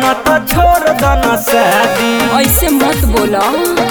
न तो छोड़ दो न शादी ऐसे मत बोलो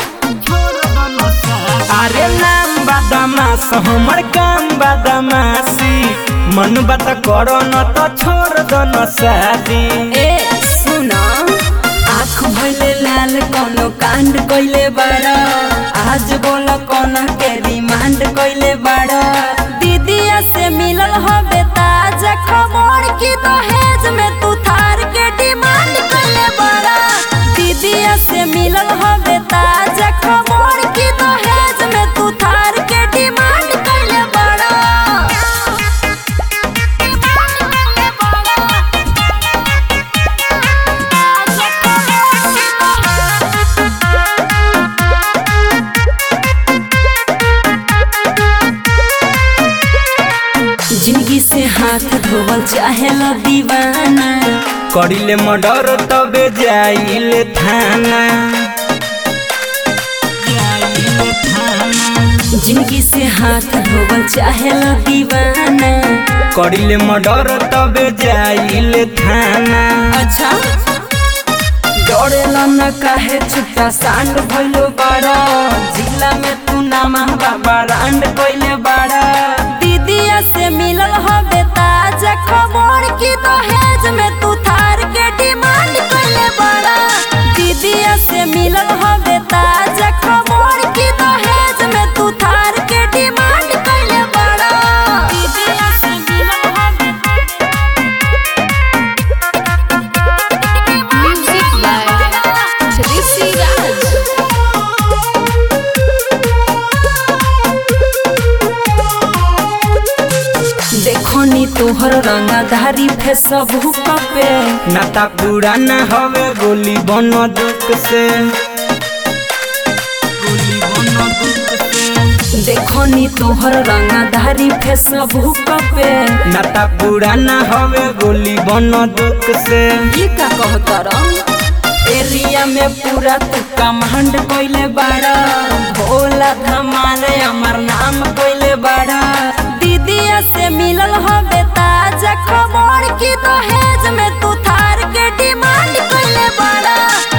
अरे नाम बदमाश हमर काम बदमाशी मन बात करो न तो छोड़ दो न शादी ए सुना आँख भइले लाल कोनो कांड कइले बाड़ा आज बोल कोना के रिमांड कइले बाड़ा दीदिया से मिलल हबे ताजा खबर की दहेज में तू थार के डिमांड कइले बाड़ा दीदिया से मिलल हबे ताजा खबर की दहेज में तू थार के डिमांड कइले बाड़ा जिंदगी से हाथ धोवल चाहे लो दीवाना करिले मर्डर तबे जाइले थाना जिंदगी से हाथ धोवल चाहे लो दीवाना करिले मर्डर तबे जाइले थाना अच्छा डरेला न काहे छुट्टा सांड भइलो बाड़ा जिला में तू नामा बाबा रांड कइले बाड़ा दीदिया से मिलल हबे ताजा खबर की दहेज में तू थार के डिमांड कइले बाड़ा दीदिया से मिलल हबे ताजा खबर की दहेज में तू थार के डिमांड कइले बाड़ा दीदिया से मिलल हबे Music by Trissy Raj. देखो नी तोहर रंगाधारी फेसबुक पे नाता पुराना हवे गोली बनो दुख से गोली बनो दुख से देखो नी तोहर रंगाधारी फेसबुक पे नाता पुराना हवे गोली बनो दुख से ये का कहतर एरिया में पूरा तू कमांड कइले बाड़ा भोला धमाल अमर नाम कइले बाड़ा दीदिया से मिलल हबे ताजा खबर की दहेज में तू थार के डिमांड कइले बाड़ा